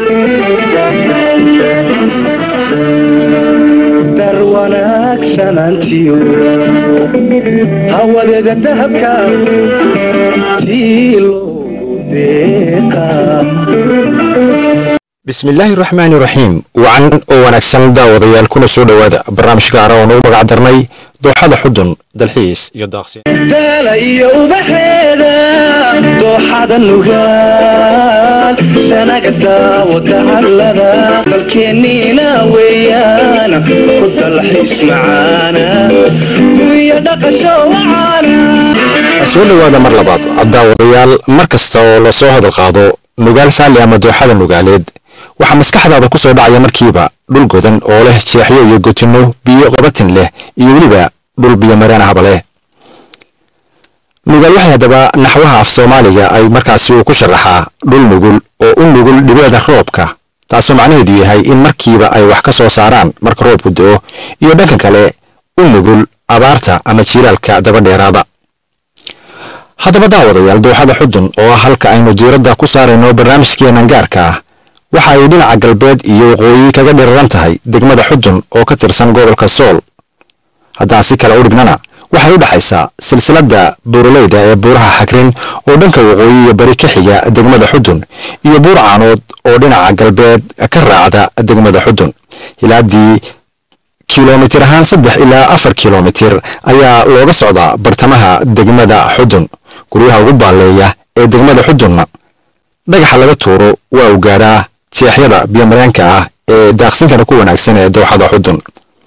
dar wanaagsanantiyo hawadeeda dahabka tii loogu deeqaa bismillaahi raxmaani raxiim wacan oo wanaagsan daawadayaal kuna soo dhowaada barnaamij gaara oo nagu magac darnay dooxada xudun dalxiis iyo daaqsi daala iyo ubaxeeda dooxada nugaal sanaga daawada hadlada dalkeenniina weeyaan ku dalxiis macaana iyo dhaqasho wacaana soo dhowaada mar labaad daawadayaal mar kasta oo lasoo hadal qaado nugaal faali ama dooxada nugaaleed waxaa maskaxdaada ku soo dhacaya markiiba dhul godan oo leh jeexyo iyo gotinno biyo qabatin leh iyo weliba dhul biyo mareen ahba leh nugaal waxay haddaba naxwaha af soomaaliga ay markaasi uu ku sharaxaa dhul nugul oo u nugul dhibeeda roobka taasoo macnaheedu yahay in markiiba ay wax ka soo saaraan marka roobku do-o iyo dhanka kale u nugul abaarta ama jiilaalka daba dheeraada haddaba daawadayaal dooxada xudun oo ah halka aynu diiradda ku saarayno barnaamijkeenan gaarka ah waxa ay dhinaca galbeed iyo waqooyi kaga dhiriran tahay degmada xudun oo ka tirsan gobolka sool haddaan si kale u dhignana waxay u dhexaysaa silsiladda buuraleyda ee buuraha xagrin oo dhanka waqooyi iyo bari ka xiga degmada xudun iyo buur caanood oo dhinaca galbeed ka raacda degmada xudun hilaadii kilomitir ahaan saddex ilaa afar kilomitir ayaa looga socdaa bartamaha degmada xudun guryaha ugu baalleeya ee degmada xudunna dhagaxa laga tuuro waa uu gaadhaa jeexyada biyomareenka ah ee daaqsinkana ku wanaagsan ee dooxada xudun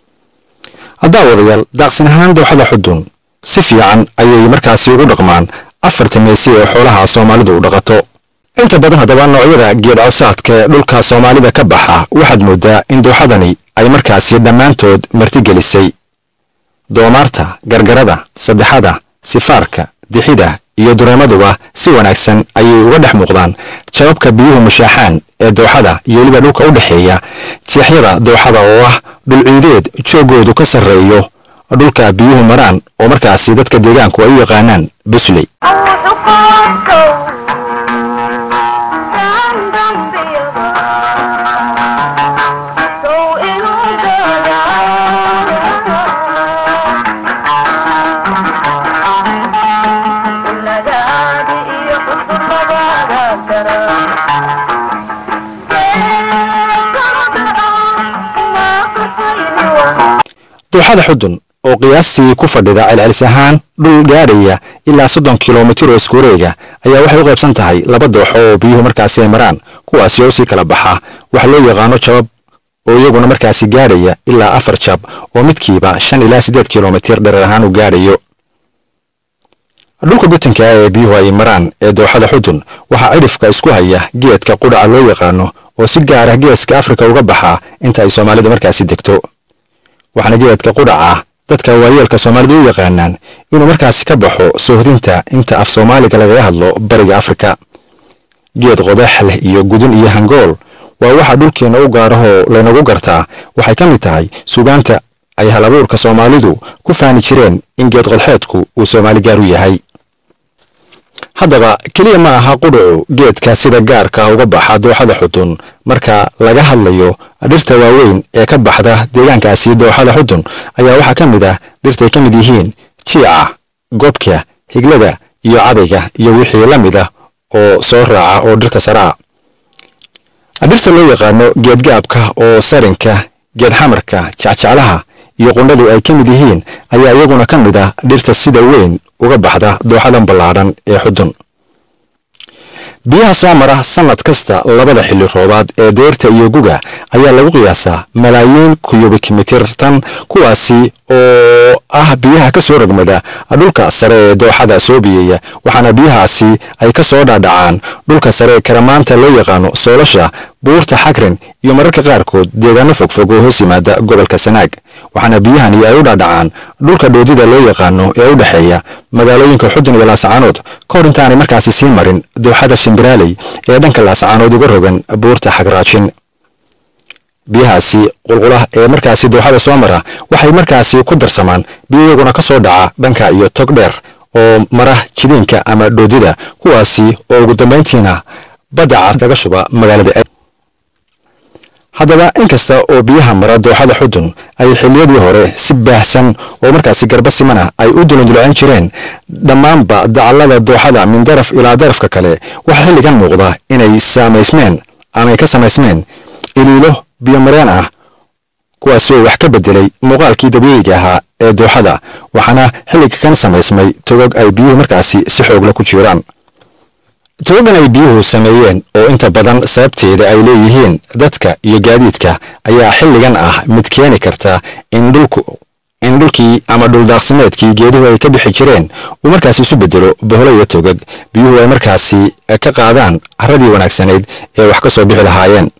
daawadayaal daaqsin ahaan dooxada xudun si fiican ayay markaasi ugu dhaqmaan afarta meesi ee xoolaha soomaalidu u dhaqato inta badan haddaba noocyada geed cawsaadka ee dhulka soomaalida ka baxa waxaad moodaa in dooxadani ay markaasi dhammaantood martigelisay doomaarta gargarada saddexada sifaarka dixida iyo dureemaduba si wanaagsan ayay uga dhex muuqdaan jababka biyuhu mushaaxaan ee dooxada iyo weliba dhulka u dhexeeya jeexyada dooxada oo ah dhul ciideed joogoodu ka sarreeyo dhulka biyuhu maraan oo markaasi dadka deegaanku ay u yaqaanaan busley dooxada xudun oo qiyaastii ku fadhida celcelis ahaan dhul gaadhaya ilaa soddon kilomitir oo iskuwareega ayaa waxay u qaybsan tahay laba dooxo oo biyuhu markaasi ay maraan kuwaasi oo sii kala baxa waxa loo yaqaano jabab oo iyaguna markaasi gaadhaya ilaa afar jab oo midkiiba shan ilaa siddeed kilomitir dherer ahaan u gaadhayo dhulka gutanka ah ee biyuhu ay maraan ee dooxada xudun waxaa cidhifka isku haya geedka qudhaca loo yaqaano oo si gaar ah geeska afrika uga baxa inta ay soomaalida markaasi degto waxaana geedka qudhaca dadka waayeelka soomaalida u yaqaanaan inuu markaasi ka baxo soohdinta inta af soomaaliga lagaga hadlo bariga afrika geed qodax leh iyo gudun iyo hangool waa waxa dhulkeenna u gaarahoo laynagu gartaa waxay ka mid tahay sugaanta ay halabuurka soomaalidu ku faani jireen in geed qodxeedku uu soomaali gaar u yahay haddaba keliya ma aha qudhucu geedka sida gaarka uga baxa dooxada xudun marka laga hadlayo dhirta waaweyn ee ka baxda deegaankaasi dooxada xudun ayaa waxaa ka mid ah dhirtay ka mid yihiin jiica gobka higlada iyo cadayga iyo wixii la mid ah oo soo raaca oo dhirta saraa dhirta loo yaqaano geedgaabka oo sarinka geed xamarka jecjeclaha iyo qundhadu ay ka mid yihiin ayaa iyaguna ka mid ah dhirta sida weyn uga baxda dooxadan ballaadhan ee xudun biyaha soo mara sannad kasta labada xilli roobaad ee deyrta iyo guga ayaa lagu qiyaasaa malaayiin kuyubik mitir tan kuwaasi oo ah biyaha ka soo rogmada dhulka sare ee dooxada soo biyeeya waxaana biyahaasi ay ka soo dhaadhacaan dhulka sare ee karamaanta loo yaqaano soolasha buurta xagrin iyo mararka qaarkood deegaano fogfog oo hoos yimaada gobolka sanaag waxaana biyahani ay u dhaadhacaan dhulka dhoodida loo yaqaano ee u dhexeeya magaalooyinka xudun iyo laascaanood ka hor intaanay markaasi sii marin dooxada shimbiraaley ee dhanka laascaanood uga rogan buurta xagraajin biyahaasi qulqulah ee markaasi dooxada soo mara waxay markaasi ku darsamaan biyo iyaguna ka soo dhaca dhanka iyo tog dheer oo mara jidiinka ama dhoodida kuwaasi oo ugu dambayntiina badda cas kaga shuba magaalada haddaba inkasta oo biyaha mara dooxada xudun ay xilliyadii hore si baahsan oo markaasi garba simana ay u dulundulcin jireen dhammaanba dacallada dooxada min daraf ilaa darafka kale waxaa xilligan muuqda inay saamaysmeen ama ay ka samaysmeen iliilo biyomareen ah kuwaasoo wax ka bedelay muuqaalkii dabiiciga ahaa ee dooxada waxaana xilliga kan samaysmay togog ay biyuhu markaasi si xoogla ku jiraan togogan ay biyuhu sameeyeen oo inta badan sababteeda ay leeyihiin dadka iyo gaadiidka ayaa xilligan ah mid keeni karta in dhulku in dhulkii ama dhuldaaqsimeedkii geeduhu ay ka bixi jireen uu markaasi isu bedelo boholo iyo togag biyuhu ay markaasi ka qaadaan carradii wanaagsanayd ee wax ka soo bixi lahaayeen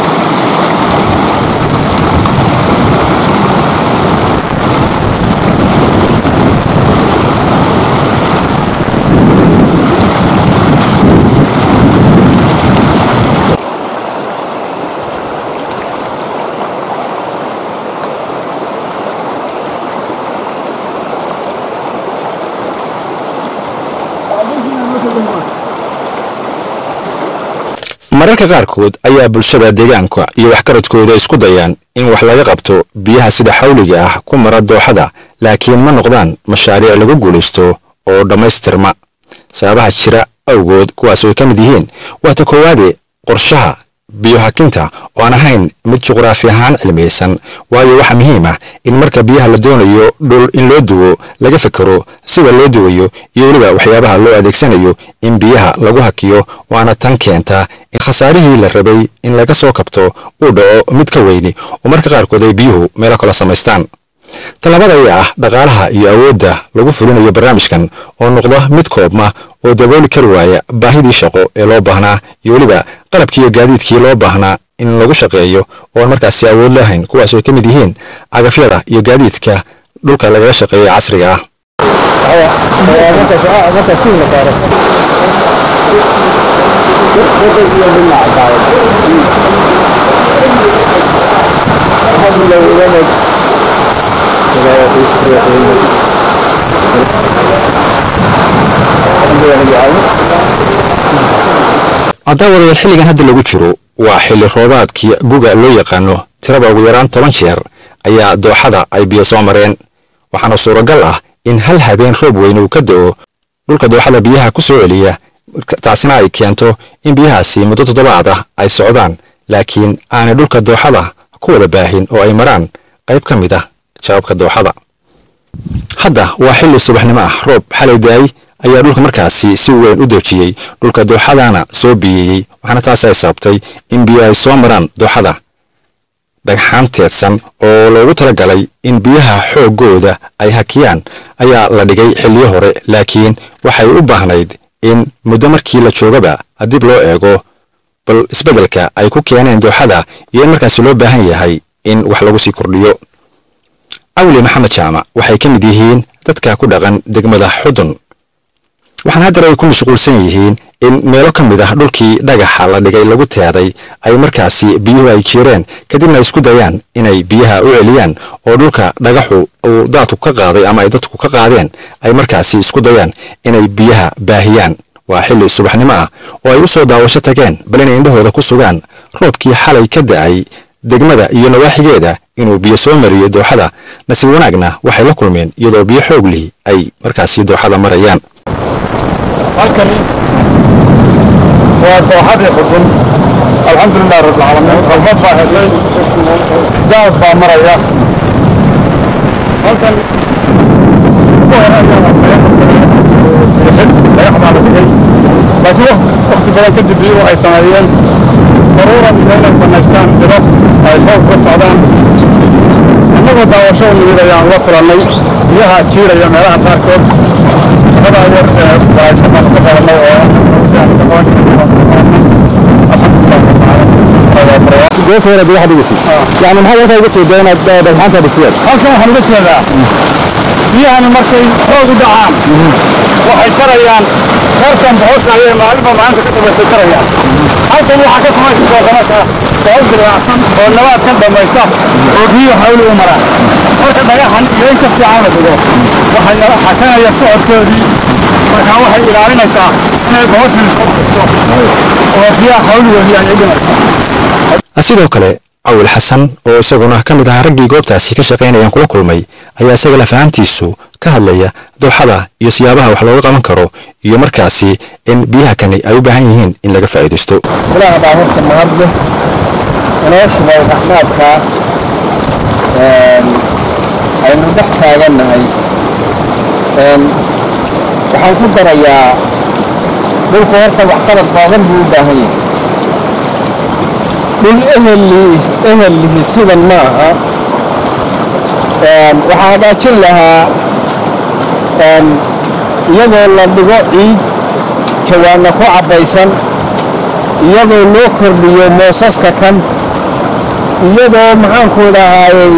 mararka qaarkood ayaa bulshada deegaanka iyo waxkaradkooda isku dayaan in wax laga qabto biyaha sida xawliga ah ku mara dooxada laakiin ma noqdaan mashaariic lagu guulaysto oo dhammaystirma sababaha jira awgood kuwaas ay ka mid yihiin waata koowaade qorshaha biyohakinta oo aan ahayn mid juqraafi ahaan cilmiyeysan waayo waxaa muhiim ah in marka biyaha la doonayo dhul in loo duwo laga fekero sida loo duwayo iyo weliba waxyaabaha loo adeegsanayo in biyaha lagu hakiyo waana tan keenta in khasaarihii la rabay in laga soo kabto uu dhaco mid ka weyni oo marka qaarkood ay biyuhu meelo kala samaystaan tallaabada ayaa ah dhaqaalaha iyo awoodda lagu fulinayo barnaamijkan oo noqda mid koobma oo dabooli kari waaya baahidii shaqo ee loo baahnaa iyo weliba qalabkii iyo gaadiidkii loo baahnaa in lagu shaqeeyo ooan markaasi awood lahayn kuwaas ay ka mid yihiin cagafyada iyo gaadiidka dhulka lagaga shaqeeya casriga ah cadaawadeel xilligan hadda lagu jiro waa xilli roobaadkii guga loo yaqaano tiraba ugu yaraan toban jeer ayaa dooxada ay biyo soo mareen waxaana suuragal ah in hal habeen roob weyn uu ka da'o dhulka dooxada biyaha ku soo celiya taasina ay keento in biyahaasi muddo toddobaad ah ay socdaan laakiin aanay dhulka dooxada ku wada baahin oo ay maraan qayb ka mid ah jawaabka dooxada hadda waa xilli subaxnimo ah roob xalay daay ayaa dhulka markaasi si weyn u doojiyey dhulka dooxadana soo biyeeyey waxaana taasi ay sababtay in biyo ay soo maraan dooxada dhagxaan teedsan oo loogu talagalay in biyaha xooggooda ay hakiyaan ayaa la dhigay xilliyo hore laakiin waxay u baahnayd in muddo markii la joogaba dib loo eego bal isbeddelka ay ku keeneen dooxada iyo in markaasi loo baahan yahay in wax lagu sii kordhiyo awli maxamed jaamac waxay ka mid yihiin dadka ku dhaqan degmada xudun waxaana haddana ay ku mashquulsan yihiin in meelo ka mid ah dhulkii dhagaxa la dhigay lagu teeday ay markaasi biyuhu ay jireen kadibna ay isku dayaan inay biyaha u celiyaan oo dhulka dhagaxu uu daadku ka qaaday ama ay dadku ka qaadeen ay markaasi isku dayaan inay biyaha baahiyaan waa xilli subaxnimo ah oo ay u soo daawasho tageen bal inay indhahooda ku sugaan roobkii xalay ka da'ay degmada iyo nawaaxigeeda inuu biyo soo mariyo dooxada nasiib wanaagna waxay la kulmeen iyadoo biyo xoog lihi ay markaasi dooxada marayaan halkani waa dooxadii xudun alxamdulilah rabbilcaalamiin qalbad baa heshay daad baa maraya halkan dhagax baa la dhigay laakiin wakti badan kadib biyuhu ay sameeyeen daruuran iyo inay banaystaan jiro ay xoog ka socdaan annagoo daawasho u nimid ayaan la kulannay biyaha jiiraya meelaha qaarkood shaqada yar ee baaysan baan ka qabanay oo goofeena biyaha dhigisi yani maxaad halkaa uga jeedaa inaad dhagxaanta dhigtiyeen halkan waxaan uga jeedaa biyahani markay xoog u dhacaan waxay jarayaan qarkan boxosha ayay maalinba maalinta ka dambaysa jarayaan halkan waxaa ka samaysa dooqamaka boqol dilaacsan oo nabaad ka dambaysa oo biyuhu xawli u maraan marka dhagaxan iyo in ka fiican la dhigo waxay nala xakanaya socodkoodii markaa waxay ilaalinaysaa inay boqoshan soo baxso oo biyaha xawligoodii ayay dhimaysa sidoo kale cawil xasan oo isaguna ka mid ahaa raggii goobtaasi ka shaqaynayaan kula kulmay ayaa isaga lafahantiisu ka hadlaya dooxada iyo siyaabaha wax looga qaban karo iyo markaasi in biyaha kani ay u baahan yihiin in laga faa'iidaysto ilaah baa horta mahadle inoo shubay raxmaadka aynu dhex taagannahay waxaan ku darayaa dhulku horta waxqabad baadan buu u baahan yahay dhul eheli ehelihi sidan ma aha waxaa hagaajin lahaa iyadoo la dhigo ciid jawaanna ku cabbaysan iyadoo loo kordhiyo moosaska kan iyadoo maxaanku dhahaayey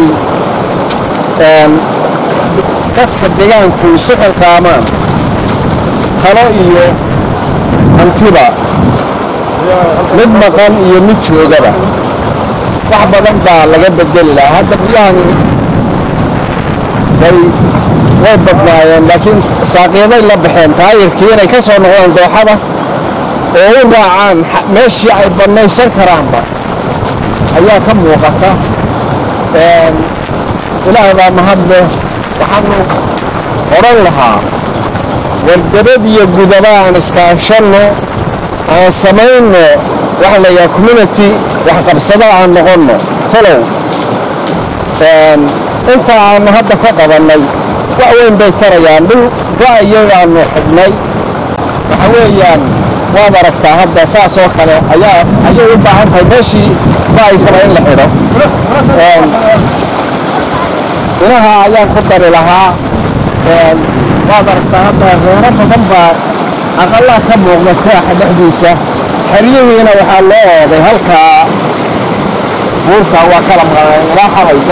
dadka degaanku isu xilqaamaan talo iyo hantiba mid maqan iyo mid joogaba wax badan baa laga bedeli lahaa hadda biyahani way way badnaayeen laakiin saaqyaday la baxeen taayirkii inay ka soo noqdaan dooxada oo u raacaan meeshii ay bannaysan karaanba ayaa ka muuqata ilaah baa mahadle waxaanu odhan lahaa wargabad iyo gudaba aan iskaashanno aan samayno waxa la yidhaha community waxqabsado aan noqonno talow inta aanu hadda ka qabannay wax weyn bay tarayaan dhul ra'yigaanu xidhnay waxa weeyaan waad aragtaa hadda saas oo kale ayaa ayay u baahan tahay meeshii ra'aysana in la xidho inaha ayaan ku dari lahaa waad aragtaa hadda reero badan baa aqallaa ka muuqda kooxa dhexdiisa xeryihiina waxaa loo ooday halkaa buurta waa kala maqnay ilaa xalayso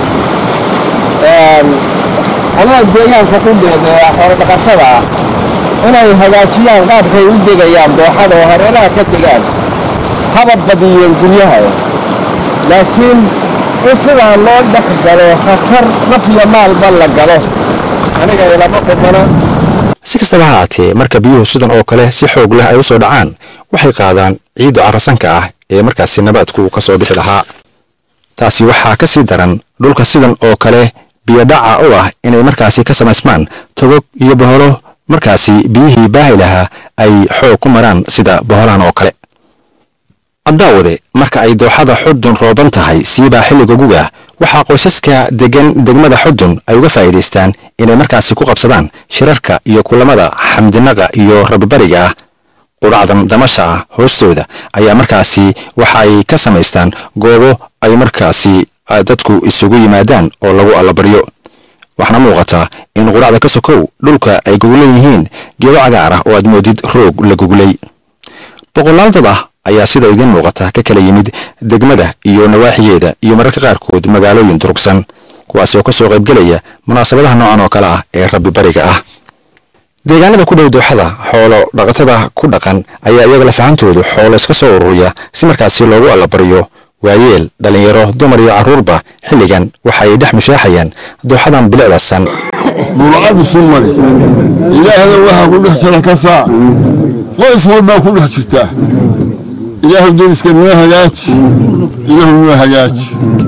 anaga deegaanka ku dheedeeya xoolo dhaqatada ah inay hagaajiyaan qaabkay u degayaan dooxada oo hareeraha ka degaan haba badiyeen guryaha laakiin in sidaan loo dhex galo khatar naf iyo maalba la galo aniga ilama qubana si kastaba ha haatee marka biyuhu sidan oo kale si xoog leh ay u soo dhacaan waxay qaadaan ciidda carasanka ah ee markaasi nabaadku ka soo bixi lahaa taasi waxaa ka sii daran dhulka sidan oo kale biyodhaca u ah inay markaasi ka samaysmaan togog iyo boholo markaasi biyihii baahi lahaa ay xoog ku maraan sida boholaan oo kale addaawade marka ay dooxada xudun rooban tahay siibaa xilliga guga waxaa qoysaska degan degmada xudun ay uga faa'iidaystaan inay markaasi ku qabsadaan shirarka iyo kulamada xamdinaqa iyo rababariga ah qudhacdan damasha ah hoostooda ayaa markaasi waxa ay ka samaystaan goobo ay markaasi dadku isugu yimaadaan oo lagu allabaryo waxaana muuqataa in qudhacda ka sokow dhulka ay goglan yihiin geedo cagaar ah oo aad moodid roog la goglay boqolaal dad ah ayaa sida idiin muuqata ka kala yimid degmada iyo nawaaxigeeda iyo mararka qaarkood magaalooyin durugsan kuwaasi oo ka soo qaybgelaya munaasabadaha noocan oo kale ah ee rabbi bariga ah deegaanada ku dhow dooxada xoolo dhaqatada ku dhaqan ayaa iyaga lafahantoodu xoolo iska soo ururiya si markaasi loogu allabaryo waayeel dhallinyaro dumar iyo carruurba xilligan waxay dhex mushaaxayaan dooxadan bilicdasan burcadu sumari ilaahna waxaa ku dhex jira ka saa qoys walbaa ku dhex jirtaa ilaahu deriska noo hagaaji ilaahu noo hagaaji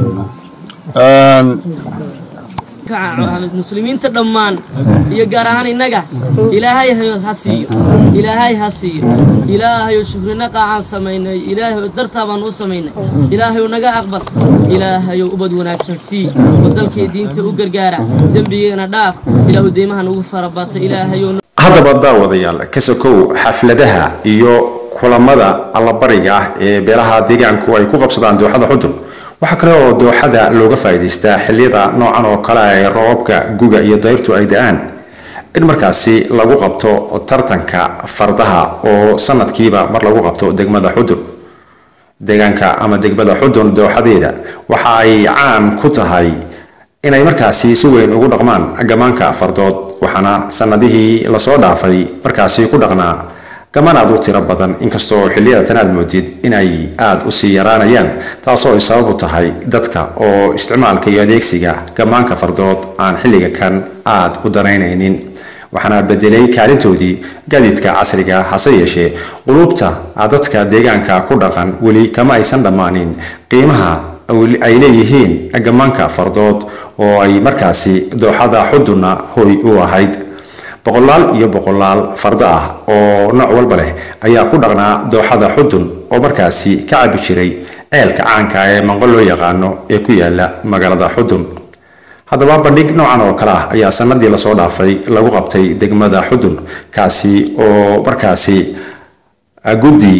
muslimiinta dhammaan iyo gaar ahaan innaga ilaahay hayo ha siiyo ilaahay ha siiyo ilaahayo shukrinaqa aan samaynay ilaahayo dartaa baan u samaynay ilaahayo naga aqbal ilaahayo ubad wanaagsan sii oo dalkii diinta u gargaara dembigana dhaaf ilaahu deymaha nagu farabata ilaahayo haddaba daawadayaal ka sokow xafladaha iyo kulamada allabariga ah ee beelaha deegaanku ay ku qabsadaan dooxada xudun waxaa kale oo dooxada looga faa'iidaystaa xilliyada noocan oo kale ee roobabka guga iyo dayrtu ay da-aan in markaasi lagu qabto tartanka fardaha oo sanadkiiba mar lagu qabto degmada xudun deegaanka ama degmada xudun dooxadeeda waxa ay caan ku tahay inay markaasi si weyn ugu dhaqmaan gamaanka fardood waxaana sanadihii lasoo dhaafay markaasi ku dhaqnaa gaman aad u tiro badan inkastoo xilliyada tan aad moodid inay aada usii yaraanayaan taasoo ay sababu tahay dadka oo isticmaalka iyo adeegsiga gamaanka fardood aan xilliga kan aada u danaynaynin waxaana bedelay kaalintoodii gaadiidka casriga hase yeeshee qulubta dadka deegaanka ku dhaqan weli kama aysan dhammaanin qiimaha ay leeyihiin gammaanka fardood oo ay markaasi dooxada xudunna hoy u ahayd boqolaal iyo boqolaal fardo ah oo nooc walba leh ayaa ku dhaqnaa dooxada xudun oo markaasi ka cabi jiray ceelka caanka ee manqo loo yaqaano ee ku yaala magaalada xudun haddaba bandhig noocan oo kale ah ayaa sanadii lasoo dhaafay lagu qabtay degmada xudun kaasi oo markaasi guddi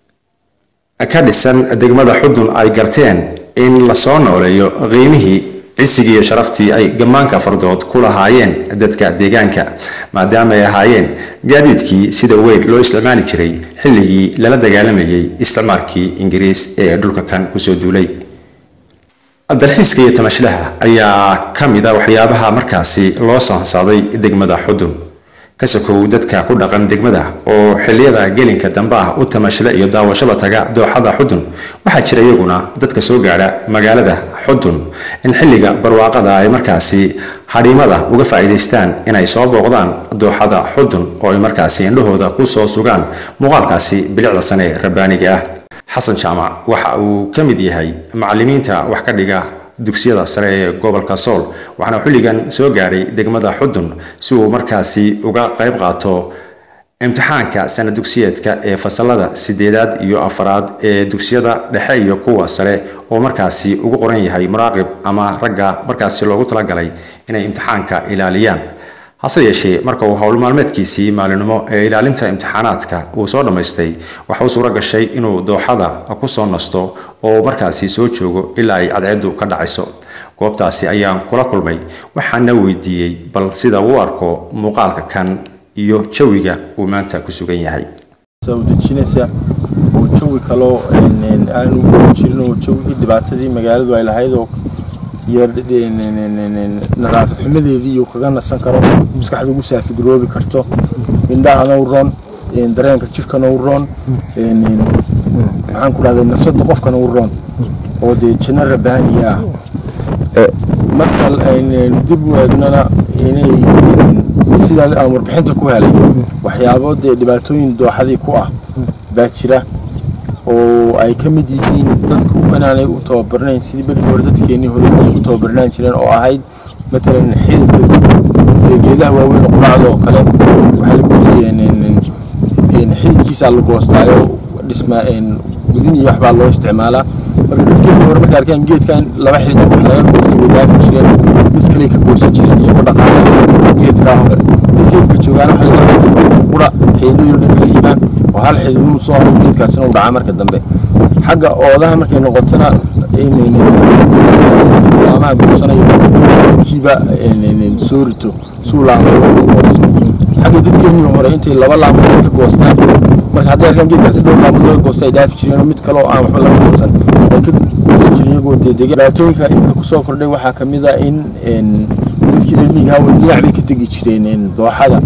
ka dhisan degmada xudun ay garteen in lasoo nooleeyo qiimihii cisigii iyo sharaftii ay gammaanka fardood ku lahaayeen dadka deegaanka maadaama ay ahaayeen gaadiidkii sida weyn loo isticmaali jiray xilligii lala dagaalamayay isticmaalkii ingiriis ee dhulka kan kusoo duulay dalxiiska iyo tamashlaha ayaa ka mid a waxyaabaha markaasi loo sansaaday degmada xudun kasakow dadka ku dhaqan degmada oo xiliyada gelinka dambe ah u tamashla iyo daawashada taga dooxada xudun waxaa jira iyaguna dadka soo gaadha magaalada xudun in xilliga barwaaqada ay markaasi hadhiimada uga faa'iidaystaan inay soo booqdaan dooxada xudun oo ay markaasi indhahooda ku soo sugaan muuqaalkaasi bilicda sane ee rabbaaniga ah xasan jaamac waxa uu ka mid yahay macallimiinta wax ka dhiga dugsiyada sare ee gobolka sool waxaana xilligan soo gaadhay degmada xudun si uu markaasi uga qayb qaato imtixaanka sana dugsiyeedka ee fasalada sideedaad iyo afaraad ee dugsiyada dhexe iyo kuwa sare oo markaasi ugu qoran yahay muraaqib ama ragga markaasi loogu talagalay inay imtixaanka ilaaliyaan hase yeeshee marka uu howl maalmeedkiisii maalinimo ee ilaalinta imtixaanaadka uu soo dhammaystay waxa uu suuro gashay inuu dooxada ku soo nasto oo markaasi soo joogo ilaa ay cadceeddu ka dhacayso goobtaasi ayaan kula kulmay waxaana weydiiyey bal sida uu arko muuqaalka kan iyo jawiga uu maanta ku sugan yahay dejinaysa oo jawi kaloo aanu ugu jirin oo jawigii dhibaatadii magaaladu ay lahayd oo iyo nadaafad xumadeedii iyuu kaga nasan karo maskaxda ugu saafigaroobi karto indhahana u roon dareenka jirkana u roon maxaan ku dhahday nafsada qofkana u roon oo dee janno rabbaaniya ah marka dib u eegnana inay sidaa aan warbixinta ku helay waxyaabo dee dhibaatooyin dooxadii ku ah baa jira oo ay ka mid yihiin dadku inaanay u tababarnayn sidii berigii hore dadkeenii hore ay u tababarnaan jireen oo ahayd matalan xididka geedaha waaweyn oo quraacda oo kale waxaa lagu leeyahay xididkiisaa la goostaayo dhisma gudin iyo waxbaa loo isticmaalaa marka dadkeenii hore markay arkaan geedkan laba xidid wax laga goosta way dhaafi jireen mid kale ka goosan jireen iyagoo dhaqaala geedkaa hore dadkeenka joogaan waxa laga geedka qura xididadii dhan ka siibaan oo hal xidid inuu soo haro geedkaasina uu dhacaa marka dambe xagga oodaha markay noqotona laamaha guursanayo geedkiiba soo rito suu laamo goosto xagga dadkeenii hore intay laba laamood ka goostaan marka hadday arkaan geedkaasi dhowr laamood laga goosta ay dhaafi jireen mid kale oo aan waxba laga goosan ay ka goosan jireen iyagoo dee dega dhibaatooyinka imika kusoo kordhay waxaa ka mid a in dadkii reer miyiga hawl dhinac bay ka tegi jireen dooxada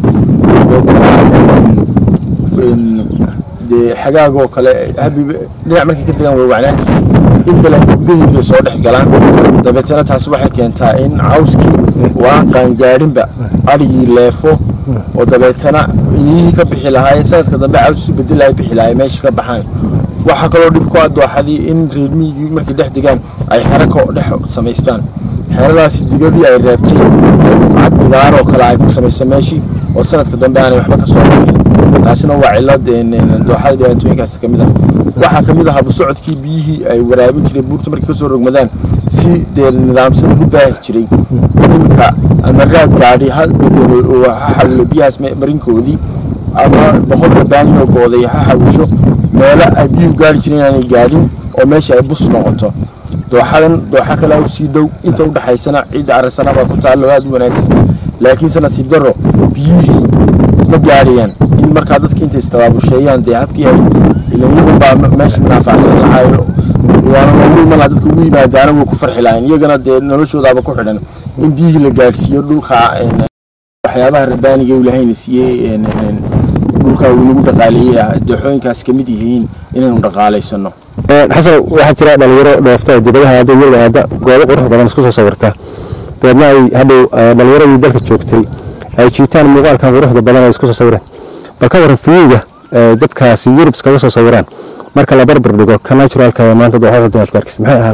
dee xagaagoo kale habiba dhinac markay ka degaan way wacnaan jireen in balan gudahii bay soo dhex galaan dabeetana taasi waxay keentaa in cawskii waan qaangaadhinba adhigii leefo oo dabeetana iniyihii ka bixi lahaayeen sanadka dambe caws isu bedelaya bixi lahaay meesha ka baxaan waxaa kaloo dhib ku ah dooxadii in reer miyigii markay dhex degaan ay xero ka dhex samaystaan xeradaasi digadii ay reebtay dufcad bidaar oo kale ay ku samaysa meeshii oo sanadka dambe aanay waxba ka soo bixin taasina waa cilad dooxada dhibaatooyinkaasi ka mid ah waxaa ka mid ah habusocodkii biyihii ay waraabin jireen buurta markay kasoo rogmadaan si dee nidaamsan ugu baahi jiray iminka ama raad gaadhi ha bedelo ha xawilo biyahaas marinkoodii ama boqol rabaani oo gooday ha xawisho meelo ay biyuhu gaari jireen inaanay gaadhin oo meesha ay bus noqoto dooxadan dooxa kale oo sii dhow inta u dhaxaysana ciidda carasana baa ku taallo aada u wanaagsan laakiinse nasiib darro biyihii ma gaadhayaan in markaa dadki intay istabaabusheeyaan dee habkii ay ilanyadan baa meesha naafacsan lahaayo waana loogu iman lahaa dadka ugu yimaadaana way ku farxi lahayn iyagana dee noloshoodaaba ku xidhan in biyihii la gaadhsiiyo dhulka waxyaabaha rabbaaniga uu lahayna siiyey dhulka uu nagu dhaqaaleeyey dooxooyinkaas ka mid yihiin inaynu dhaqaalaysano xasan waxaa jira dhalinyaro dhoofta dibadaha aada yurda aada goobo qurux badan isku soo sawirta dabeedna ay hadhow dhalinyaradii dalka joogtay ay jiitaan muuqaalkan quruxda badan ay isku soo sawireen bal ka waran fiyiga dadkaasi yurub iskaga soo sawiraan marka la barbar dhigo ka naturalka ee maanta dooxada dumarku arkis maxay ahaan lahayd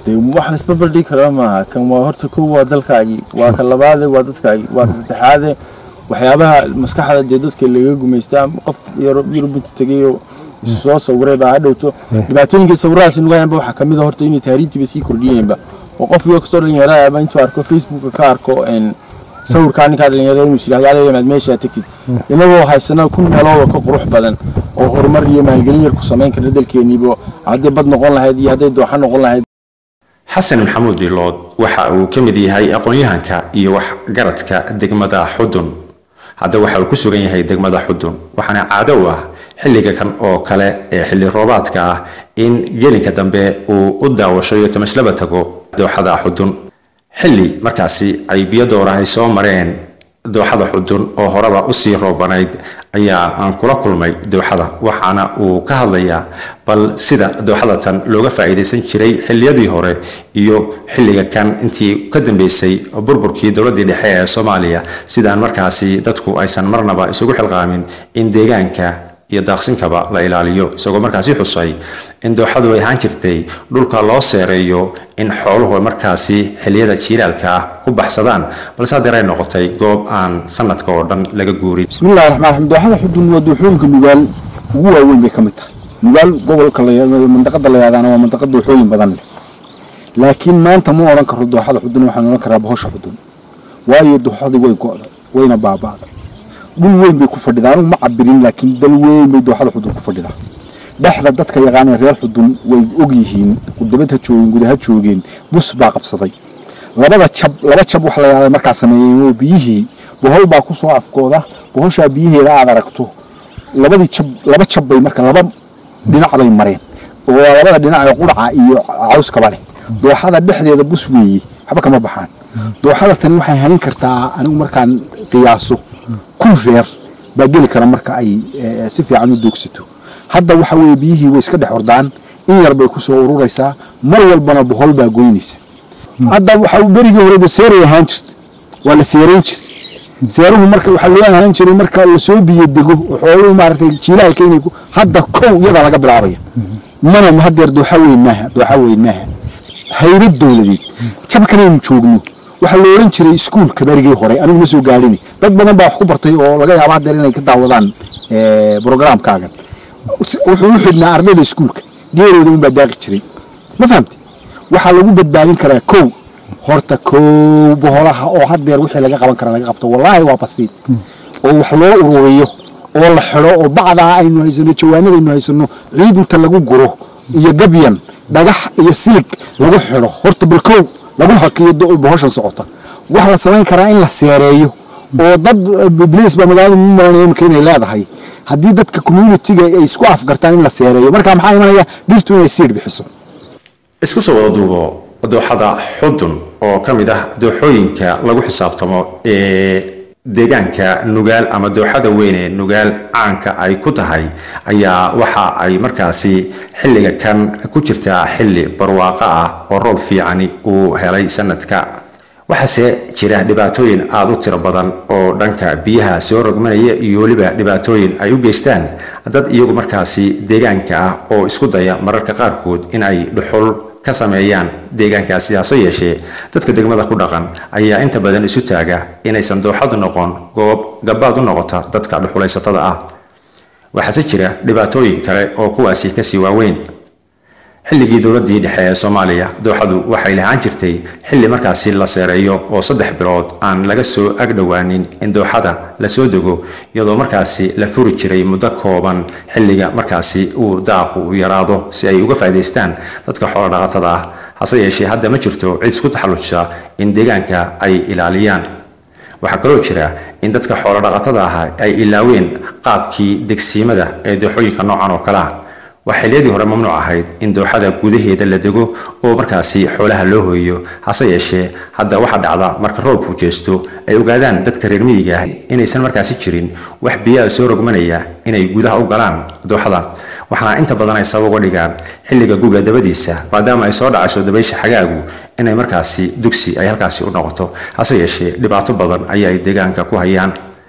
dee wax la isbarbardhigi kara maaha kan waa horta kow waa dalkaagii waa ka labaade waa dadkaagii waa ka saddexaade waxyaabaha maskaxda dee dadka laga gumaystaa qof yurub intu tegayo isu soo sawiray baa hadhowto dhibaatooyinka sawiradaas nugayanba waxaa kamid a horta inay tahriibtiiba sii kordhiyeenba oo qof iyo kasoo dhalinyarada ama intuu arko facebooka ka arko en sawirkaa ninkaa dhalinyarada inuu silahyaalaad meeshaa tegtid inagoo haysana ku meelooda ka qurux badan oo horumar iyo maalgelin yar ku samayn kara dalkeeniiba hadday bad noqon lahayd iyo hadday dooxa noqon lahayd xasan maxamuud dilood waxa uu ka mid yahay aqoon-yahanka iyo waxgaradka degmada xudun hadda waxa uu ku sugan yahay degmada xudun waxaana caado u ah xilliga kan oo kale ee xilli roobaadka ah in gelinka dambe uu u daawasho iyo tamashlaba tago dooxada xudun xilli markaasi ay biyo doorahay soo mareen dooxada xudun oo horeba usii roobanayd ayaa aan kula kulmay dooxada waxaana uu ka hadlayaa bal sida dooxada tan looga faa'iidaysan jiray xilliyadii hore iyo xilliga kan intii ka dambeysay burburkii dowladii dhexe ee soomaaliya sidaan markaasi dadku aysan marnaba isugu xilqaamin in deegaanka iyo daaqsinkaba la ilaaliyo isagoo markaasi xusay in dooxadu ay ahaan jirtay dhulka loo seereeyo in xooluhu markaasi xilliyada jiilaalka ah ku baxsadaan balse haddeer ay noqotay goob aan sanadka oo dhan laga guurin bismillahi raxmaan raxiim dooxada xudun waa dooxooyinka nugaal ugu waaweyn bay ka mid tahay nugaal gobolka mandaqada la yahdaana waa mandaqa dooxooyin badan leh laakiin maanta ma odhan karo dooxada xudun waxaan odhan karaa bohosha xudun waayo dooxadii way go'day wayna baaba'day dhul weyn bay ku fadhidaa anugu ma cabirin laakiin dal weyn bay dooxada xudun ku fadhidaa dhexda dadka yaqaanee reer xudun way og yihiin dibad ha joogeen guda ha joogeen bus baa qabsaday labada jab laba jab wax la yaaday markaa sameeyeen oo biyihii bohol baa ku soo afkooda bohoshaa biyaheeda aad aragto labadii jab laba jab bay marka laba dhinac bay mareen oo labada dhinac ee quraca iyo cawskaba leh dooxada dhexdeeda bus weeye waxba kama baxaan dooxada tani waxay hayn kartaa anigu markaan qiyaaso kun reer baa geli kara marka ay si fiican u doogsato hadda waxa weeye biyihii way iska dhex ordaan in yar bay ku soo ururaysaa mar walbana bohol baa goynaysa hadda waxa berigii hore seeray ahaan jirta waa la seerayn jiray seeruhu marka waxaa loo ahaan jiray marka lasoo biyo dego xooluhu maaragtay jiilaalka inay hadda kow iyadaa laga bilaabaya mana hadeer dooxa weyn maaha dooxa weyn maaha haybad dowladeed jabkan aynu joogno waxaa la odhan jiray iskuulka berigii hore anigu ma soo gaadhin dad badan baa wax ku bartay oo laga yaaba hadeer inay ka daawadaan brogramkaagan wuxuu u xidhnaa ardayda iskuulka geerooda unbaa daaqi jiray ma fahamti waxaa lagu badbaadin karaa kow horta kow boholaha oo hadeer wixii laga qaban kara laga qabto wallaahi waa basiid oo wax loo ururiyo oo la xidho oo bacdaa aynu haysano jawaanada aynu haysano ciid inta lagu guro iyo gabyan dhagax iyo silig lagu xidho horta bal kow lagu hakiyo bohoshan socota waxaa la samayn karaa in la seereeyo oo dad bliis baa magaalada mu maranaya imika inay leedahay haddii dadka communitiga ay isku afgartaan in la seereeyo marka maxaa imanaya dhirtu inay siidh bixiso isku soo wada duubo dooxada xudun oo ka mid ah dooxooyinka lagu xisaabtamo ee deegaanka nugaal ama dooxada weyn ee nugaal caanka ay ku tahay ayaa waxa ay markaasi xilliga kan ku jirtaa xilli barwaaqo ah oo roob fiicani uu helay sanadka waxaase jira dhibaatooyin aada u tiro badan oo dhanka biyaha soo rogmanaya iyo weliba dhibaatooyin ay u geystaan dad iyagu markaasi deegaanka ah oo isku daya mararka qaarkood in ay dhuxul ka sameeyaan deegaankaasi hase yeeshee dadka degmada ku dhaqan ayaa inta badan isu taaga inaysan dooxadu noqon goob gabaad u noqota dadka dhuxulaysatada ah waxaase jira dhibaatooyin kale oo kuwaasi kasii waaweyn xilligii dowladii dhexe ee soomaaliya dooxadu waxay lahaan jirtay xilli markaasi la seereeyo oo saddex bilood aan laga soo agdhowaanin in dooxada lasoo dego iyadoo markaasi la furi jiray muddo kooban xilliga markaasi uu daaqu yaraado si ay uga faa'iidaystaan dadka xoolo dhaqatada ah hase yeeshee hadda ma jirto cid isku taxallujisa in deegaanka ay ilaaliyaan waxaa kaloo jira in dadka xoolo dhaqatada ah ay ilaaween qaabkii degsiimada ee dooxooyinka noocan oo kale ah waa xilliyadii hore mamnuuc ahayd in dooxada gudaheeda la dego oo markaasi xoolaha loo hooyo hase yeeshee hadda waxaa dhacda marka roobku jeesto ay ogaadaan dadka reer miyiga ah inaysan markaasi jirin wax biyaha soo rogmanaya inay gudaha u galaan dooxada waxaana inta badan ay sabab uga dhigaan xilliga guga dabadiisa maadaama ay soo dhacayso dabaysha xagaagu inay markaasi dugsi ay halkaasi u noqoto hase yeeshee dhibaato badan ayaa ay deegaanka ku hayaan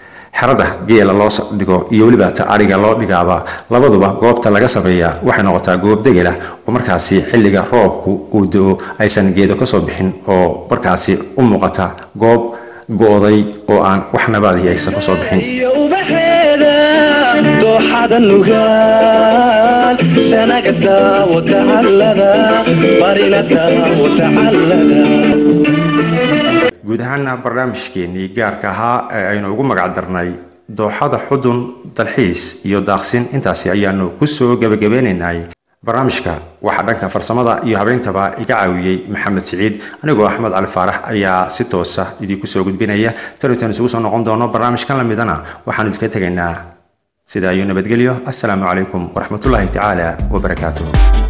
xerada geela loo dhigo iyo weliba ta adhiga loo dhigaaba labaduba goobta laga sameeya waxay noqotaa goob degela oo markaasi xilliga roobku uu do-o aysan geedo kasoo bixin oo markaasi u muuqata goob go-day oo aan wax nabaadihi aysan kasoo bixin iyo ubaxeeda dooxada nugaal sanaga daawo tacallada barina daawo tacallada guud ahaana barnaamijkeenii gaarka ahaa ee aynu ugu magac darnay dooxada xudun dalxiis iyo daaqsin intaasi ayaanu kusoo gebagabeynaynay barnaamijka waxaa dhanka farsamada iyo habeentaba iga caawiyey maxamed siciid anigoo axmed cali faarax ayaa si toosa idinku soo gudbinaya tanitan isugu soo noqon doono barnaamijkan lamidana waxaanu idinka tegaynaa sidaa iyo nabadgelyo assalaamu calaykum waraxmatullaahi tacaala wabarakaatuh